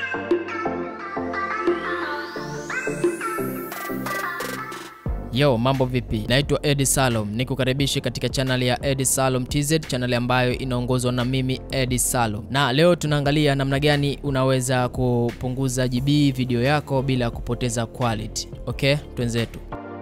Yo, mambo vipi? Naitwa Edi Salom, nikukaribishe katika chaneli ya Edi Salom TZ, chaneli ambayo inaongozwa na mimi Edi Salom, na leo tunaangalia namna gani unaweza kupunguza GB video yako bila kupoteza quality. Okay, twenzetu.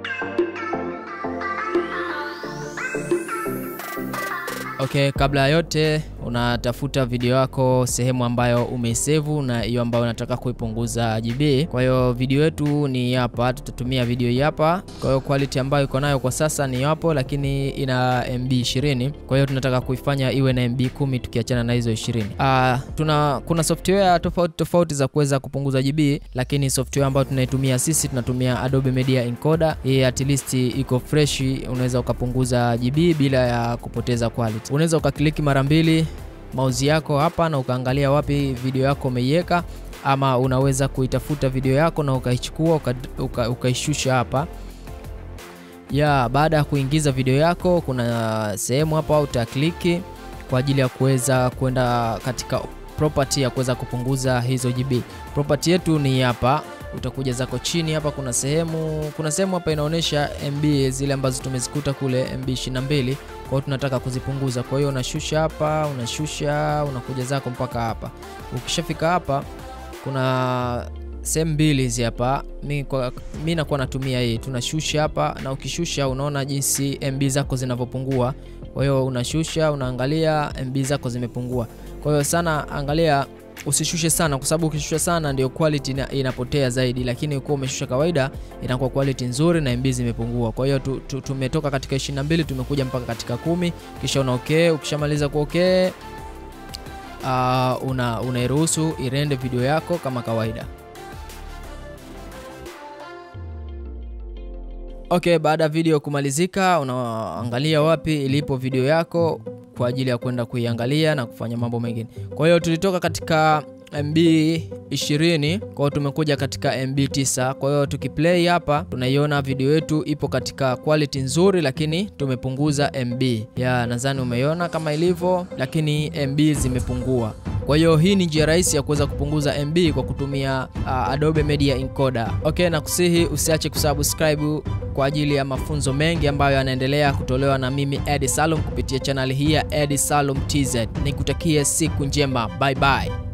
Okay, kabla ya yote unatafuta video yako sehemu ambayo umeisevu na hiyo ambayo unataka kuipunguza GB. Kwa hiyo video yetu ni hapa, tutatumia video hii hapa. Kwa hiyo quality ambayo iko nayo kwa sasa ni hapo, lakini ina MB 20. Kwa hiyo tunataka kuifanya iwe na MB 10 tukiachana na hizo 20. Ah, tuna kuna software tofauti tofauti za kuweza kupunguza GB, lakini software ambayo tunaitumia sisi tunatumia Adobe Media Encoder. Hii at least iko fresh, unaweza ukapunguza GB bila ya kupoteza quality. Unaweza ukakliki mara mbili mauzi yako hapa na ukaangalia wapi video yako umeiweka, ama unaweza kuitafuta video yako na ukaichukua ukaishusha uka, uka hapa ya. Baada ya kuingiza video yako, kuna sehemu hapa utakliki kwa ajili ya kuweza kwenda katika property ya kuweza kupunguza hizo GB. Property yetu ni hapa, utakuja zako chini hapa, kuna sehemu kuna sehemu hapa inaonyesha MB zile ambazo tumezikuta kule MB 22 kwa hiyo tunataka kuzipunguza. Kwa hiyo unashusha hapa, unashusha, unakuja zako mpaka hapa. Ukishafika hapa, kuna sehemu mbili hizi hapa. Mi kwa mi nakuwa natumia hii, tunashusha hapa, na ukishusha unaona jinsi MB zako zinavyopungua. Kwa hiyo unashusha, unaangalia MB zako zimepungua. Kwa hiyo sana, angalia usishushe sana, kwa sababu ukishusha sana ndio quality ina, inapotea zaidi, lakini ukiwa umeshusha kawaida inakuwa quality nzuri na MB zimepungua. Kwa hiyo tu, tu, tumetoka katika 22 tumekuja mpaka katika kumi, kisha una okay. Ukishamaliza ku okay, uh, una unairuhusu irende video yako kama kawaida. Okay, baada ya video kumalizika, unaangalia wapi ilipo video yako kwa ajili ya kwenda kuiangalia na kufanya mambo mengine. Kwa hiyo tulitoka katika MB 20, kwa hiyo tumekuja katika MB 9. Kwa hiyo tukiplay hapa tunaiona video yetu ipo katika quality nzuri, lakini tumepunguza MB. Ya, nadhani umeiona kama ilivyo, lakini MB zimepungua. Kwa hiyo hii ni njia rahisi ya kuweza kupunguza MB kwa kutumia uh, Adobe Media Encoder. Okay, na kusihi usiache kusubscribe kwa ajili ya mafunzo mengi ambayo yanaendelea kutolewa na mimi Edi Salum kupitia chaneli hii ya Edi Salum TZ. Nikutakie siku njema. Bye bye.